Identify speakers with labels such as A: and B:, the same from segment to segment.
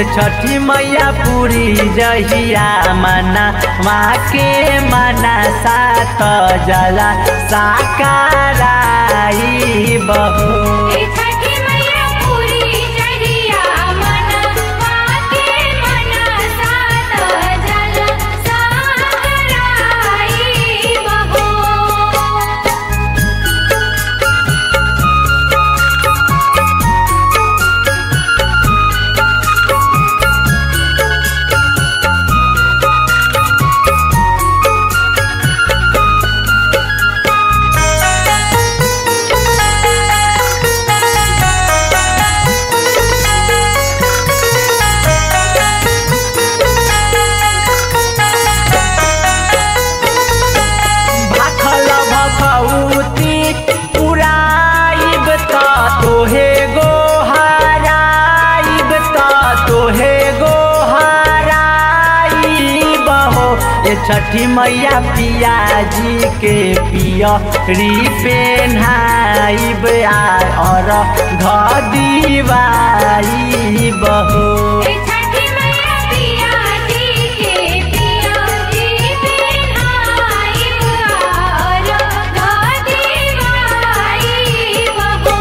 A: ए छठी मैया पूरी जहिया मना माँ के मना सात जला साकाराई बहू
B: ए छठी मैया पूरी जहिया मन वाके मन सात जल सागराई बहो
A: भाखल भखौती उड़ाइब त तोहे गो हराइब त तोहे गो हराइब हो ए छठी मैया पियाजी के पियरी पेन्हाइब आ और घदीवाइब हो
B: ए छठी मैया पिया जी के पिया जी बिनाई और गादीवाई बहो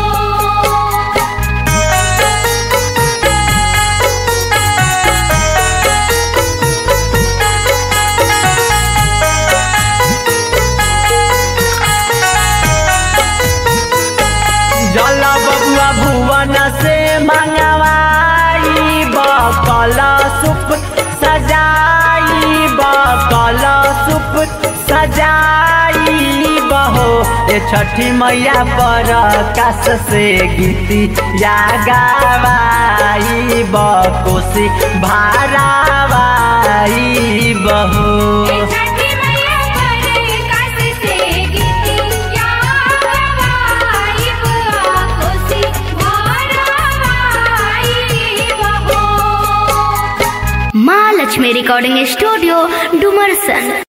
A: जल बबुआ भुवन से मंगवाई बकल सुप सजाई बकल सुप सजाई बहो ए छठी मैया पर काश से गीती या गावाई बकोसी भारावाई बहो
B: ए छठी मैया पर कस से गीतिया गवाई बुआ खुशी भरवाई बहो
C: माँ लक्ष्मी रिकॉर्डिंग स्टूडियो डुमरसन